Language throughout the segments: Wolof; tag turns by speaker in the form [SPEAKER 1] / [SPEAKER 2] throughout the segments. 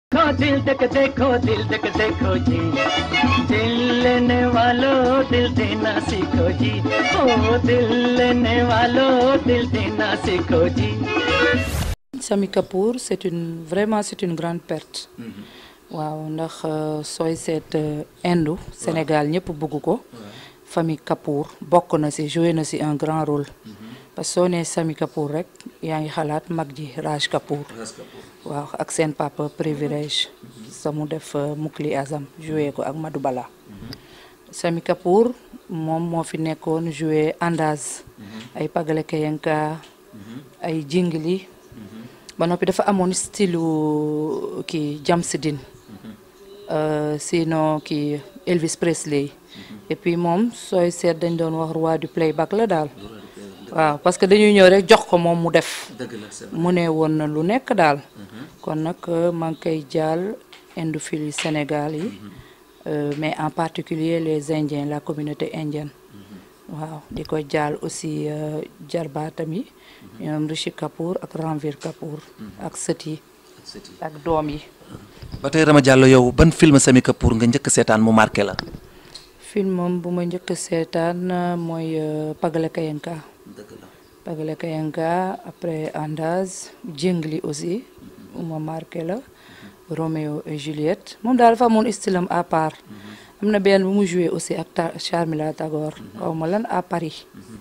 [SPEAKER 1] देखो दिल तक देखो दिल तक देखो जी दिल लेने वालों दिल देना सीखो जी ओ दिल लेने वालों दिल देना सीखो जी
[SPEAKER 2] Sami Kapoor c'est une vraiment c'est une grande perte waaw ndax sooy seet Inde Sénégal ñëpp bëgg ko famille Kapoor bokk na ci joué na ci un grand rôle parce que soo nee Sami Kapoor rek yaa ngi xalaat mag ji Raj Kapoor waaw ak seen papa privilège sa mu def Mukli Azam joué ko ak Madou Bala Sami Kapoor moom moo fi nekkoon joué Andaz ay Pagale Kayanka ay Jingli ba noppi dafa amoon style kii Jamsidin sinon kii Elvis Presley et puis moom sooy seet dañ doon wax roi du playback la daal waaw parce que dañuy ñëw rek jox ko moom mu def mu ne woon na lu nekk daal kon nag maa ngi koy jaal indophiles Sénégal yi mais en particulier les Indiens la communauté indienne waaw di ko jaal aussi jarbaatam yi ñoom Rishi Kapoor ak Ranveer Kapoor ak sët yi ak doom yi
[SPEAKER 3] ba tey Rama Diallo yow ban film Sami Kapoor nga njëkk seetaan mu marqué la
[SPEAKER 2] film bu ma njëkk seetaan mooy Pagale Kayanka Pagale Kayanka après Andaz Jingli aussi bu ma marqué la Roméo et Juliette moom daal dafa amoon style am à part am na benn bu mu joué aussi ak Charmila Tagor xaw ma lan à Paris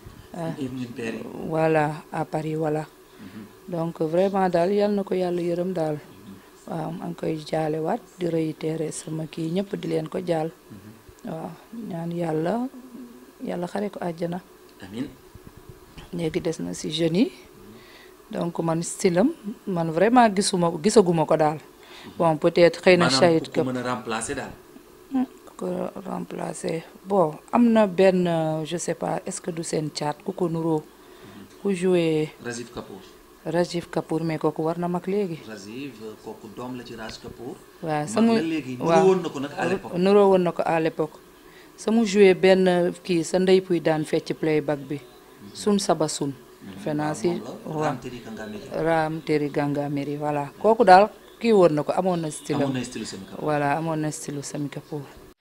[SPEAKER 2] voilà à Paris voilà donc vraiment daal yal na ko yàlla yërëm daal waaw maa ngi koy jaale waat di réitérer sama kii ñëpp di leen ko jaal waaw ñaan yàlla yàlla xare ko àjjana
[SPEAKER 3] amiin
[SPEAKER 2] léegi des na ci jeunes yi donc man stylam man vraiment gisuma gisaguma ko daal bon peut-être xëy na Shahid
[SPEAKER 3] ko mën a remplacer daal
[SPEAKER 2] ko remplacer bon am na benn je sais pas est-ce que du seen caat ku ko nuroo ku joué
[SPEAKER 3] Rajiv Kapoor
[SPEAKER 2] Rajiv Kapoor mais kooku war na mag léegi
[SPEAKER 3] Rajiv kooku doom la ci Raj Kapoor
[SPEAKER 2] waaw sama
[SPEAKER 3] mag la léegi
[SPEAKER 2] waaw
[SPEAKER 3] nuroo woon na ko nag à l'époque
[SPEAKER 2] nuroo woon na ko à l'époque sama joué benn kii sa ndey puy daan fecc playback bi sun saba sun defe naa si waaw
[SPEAKER 3] Ram Teri Ganga Meri
[SPEAKER 2] Ram Teri Ganga Meri voilà kooku daal kii woon na ko amoon na style
[SPEAKER 3] amoon na style Sami Kapoor
[SPEAKER 2] voilà amoon na style Sami Kapoor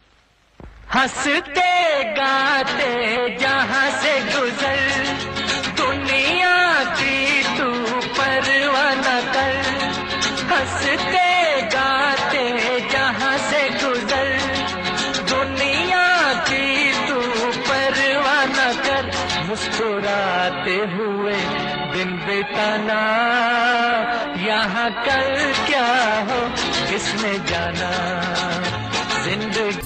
[SPEAKER 1] हंसते गाते जहाँ से गुजर दुनिया की तू परवाह न कर हंसते गाते जहाँ से गुजर दुनिया की तू परवाह न कर मुस्कुराते हुए दिन बिताना यहाँ कल क्या हो किसने जाना जिंदगी